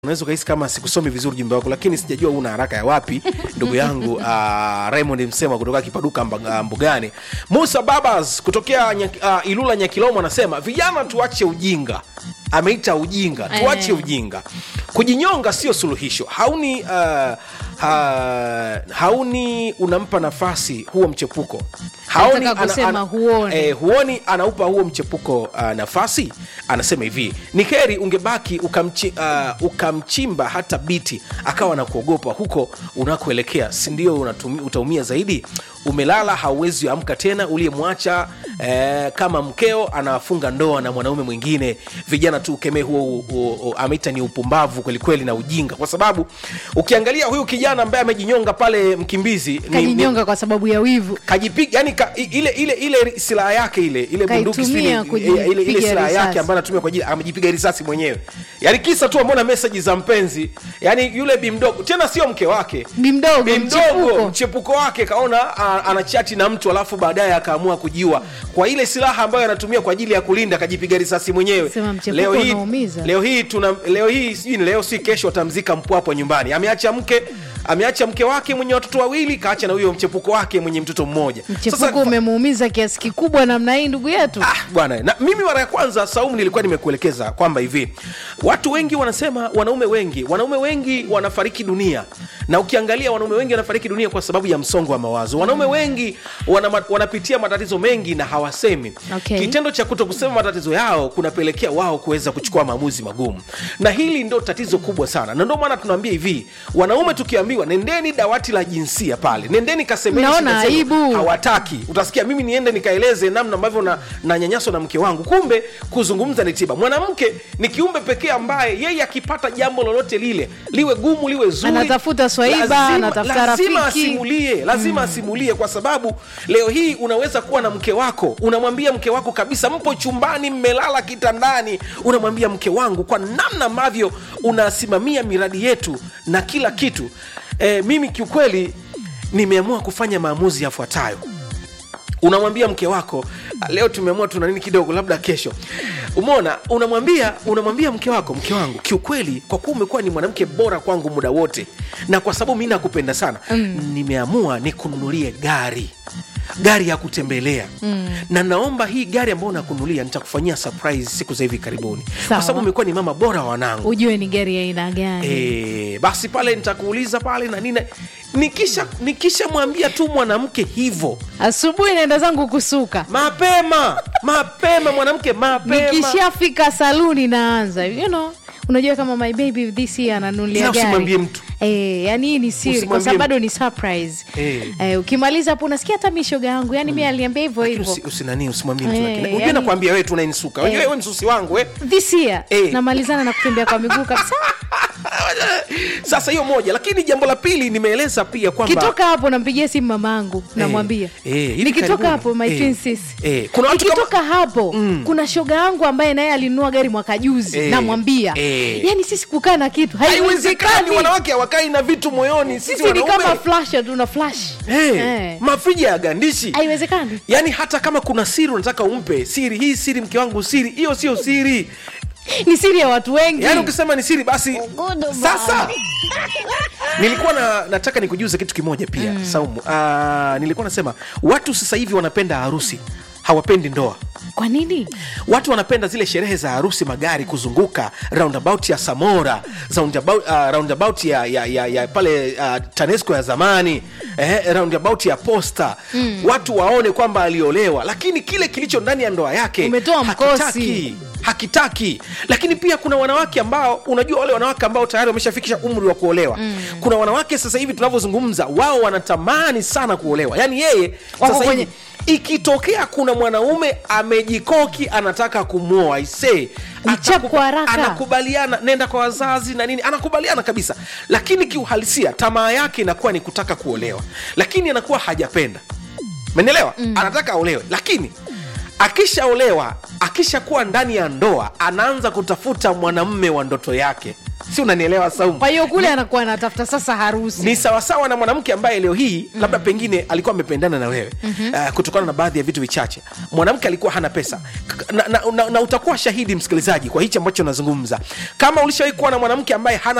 unaweza ukahisi kama sikusomi vizuri ujumbe wako lakini sijajua una haraka ya wapi ndugu yangu uh, raymond msema kutoka kipaduka Mba- mbugani musa babas kutokea nya, uh, ilula nyakilomo anasema vijana tuache ujinga ameita ujinga tuache Eh. ujinga kujinyonga sio suluhisho hauni uh, ha, hauni unampa nafasi huo mchepuko haoni Nataka kusema huoni. eh, huoni anaupa huo mchepuko uh, nafasi anasema hivi ni heri ungebaki ukamchi, uh, ukamchimba hata biti akawa na kuogopa huko unakoelekea sindio unatumi- utaumia zaidi umelala hauwezi amka tena uliyemwacha eh, kama mkeo anafunga ndoa na mwanaume mwingine vijana tu ukemee huo u- u- u- ameita ni upumbavu kwelikweli na ujinga kwa sababu ukiangalia huyu kijana ambaye amejinyonga pale mkimbizi ni- ni, kajinyonga kwa sababu ya wivu kajipiga yani ka, i- ile ile ile silaha yake ile ile bunduki sijui Kaitumia ni- kujipiga ile, ile silaha risasi. yake ambayo anatumia kwa ajili amejipiga risasi mwenyewe yani kisa tu ameona meseji za mpenzi yani yule bimdogo tena sio mke wake bimdogo bimdogo mchepuko mchepuko wake kaona a- anachati na mtu alafu baadaye akaamua kujiua kwa ile silaha ambayo anatumia kwa ajili ya kulinda akajipiga risasi mwenyewe Sema mchepuko leo hii unaumiza. leo hii tuna leo hii sijui ni leo si kesho atamzika mpwapo nyumbani ameacha mke ameacha mke wake mwenye watoto wawili kaacha na huyo mchepuko wake mwenye mtoto mmoja mchepuko umemuumiza kiasi kikubwa namna hii ndugu yetu Ah, bwana na mimi mara ya kwanza saumu nilikuwa nimekuelekeza kwamba hivi watu wengi wanasema wanaume wengi wanaume wengi wanafariki dunia na ukiangalia wanaume wengi wanafariki dunia kwa sababu ya msongo wa mawazo wanaume wengi wana, wanapitia matatizo mengi na hawasemi Okay. kitendo cha kuto kusema matatizo yao kunapelekea wao kuweza kuchukua maamuzi magumu na hili ndo tatizo kubwa sana na ndio maana tunaambia hivi wanaume tukiambiwa nendeni dawati la jinsia pale nendeni kasemeni Naona shida zenu." aibu. hawataki utasikia mimi niende nikaeleze namna ambavyo na, na nyanyaso na mke wangu kumbe kuzungumza ni tiba mwanamke ni kiumbe pekee ambaye yeye akipata jambo lolote lile liwe gumu liwe zuri Anatafuta swaiba, anatafuta lazima rafiki. asimulie lazima asimulie kwa sababu leo hii unaweza kuwa na mke wako unamwambia mke wako kabisa mpo chumbani mmelala kitandani unamwambia mke wangu kwa namna ambavyo unasimamia miradi yetu na kila kitu e, mimi kiukweli nimeamua kufanya maamuzi yafuatayo unamwambia mke wako "Ah, leo tumeamua tuna nini kidogo labda kesho umeona unamwambia unamwambia mke wako mke wangu kiukweli kwa kuwa umekuwa ni mwanamke bora kwangu muda wote na kwa sababu mi nakupenda sana mm. nimeamua nikununulie gari gari ya kutembelea mm. na naomba hii gari ambayo nakunulia nitakufanyia surprise siku za hivi karibuni kwa Sawa. sababu umekuwa ni mama bora wa wanangu ujue ni gari ya aina gani e, basi pale nitakuuliza pale na nini nikisha nikishamwambia tu mwanamke hivyo asubuhi naenda zangu kusuka mapema mapema mwanamke mapema nikishafika saluni naanza you know unajua kama my baby this year ananunulia Ila gari usimwambie mtu. Eh, yani hii ni siri kwa Usimwambie sababu mtu. bado ni surprise Eh. eh, ukimaliza hapo unasikia hata mishoga yangu yani mi aliambia hivyo Lakini hivyo usi- usinani usimwambie mtu Eh, lakini unajua yani- nakwambia wewe tunainisuka unajua Eh. wewe msusi wangu we this year Eh. namalizana na kutembea kwa miguu kabisa sasa hiyo moja lakini jambo la pili nimeeleza pia kwamba kitoka hapo nampigia simu mamangu namwambia eh, hivi nikitoka karibuni. hapo my Eh, twin sis eh, kuna watu kama- nikitoka hapo kuna shoga yangu ambaye naye alinunua gari mwaka juzi Eh, namwambia eh. yani sisi kukaa na kitu haiwezekani haiwezekani wanawake hawakai na vitu moyoni sisi sisi ni wanaume kama flasha tuna flash Eh, Eh. mafriji ya gandishi haiwezekani yaani hata kama kuna siri unataka umpe siri hii siri mke wangu siri hiyo sio siri ni siri ya watu wengi yaani ukisema ni siri basi sasa nilikuwa na, nataka nikujuze kitu kimoja pia mm. saumu uh, nilikuwa nasema watu sasa hivi wanapenda harusi hawapendi ndoa kwa nini watu wanapenda zile sherehe za harusi magari kuzunguka roundabout ya samora roundabout, uh, roundabout ya, ya, ya, ya pale uh, tanesco ya zamani eh, roundabout ya posta mm. watu waone kwamba aliolewa lakini kile kilicho ndani ya ndoa yake Umetoa mkosi. hakitaki hakitaki lakini pia kuna wanawake ambao unajua wale wanawake ambao tayari wameshafikisha umri wa kuolewa mm. kuna wanawake sasa hivi tunavyozungumza wao wanatamani sana kuolewa yaani yeye Wako sasa kwenye- hivi ikitokea kuna mwanaume amejikoki anataka kumwoa ise Ni chap kwa haraka. anakubaliana nenda kwa wazazi na nini anakubaliana kabisa lakini kiuhalisia tamaa yake inakuwa ni kutaka kuolewa lakini anakuwa hajapenda menelewa mm. anataka aolewe lakini akishaolewa akishakuwa ndani ya ndoa anaanza kutafuta mwanamme wa ndoto yake si unanielewa saumu kwa hiyo kule anakuwa anatafuta sasa harusi ni sawasawa na mwanamke ambaye leo hii mm. labda pengine alikuwa amependana na wewe mm-hmm. uh, kutokana na baadhi ya vitu vichache mwanamke alikuwa hana pesa K- na, na, na, na utakuwa shahidi msikilizaji kwa hichi ambacho nazungumza kama ulishawahi kuwa na mwanamke ambaye hana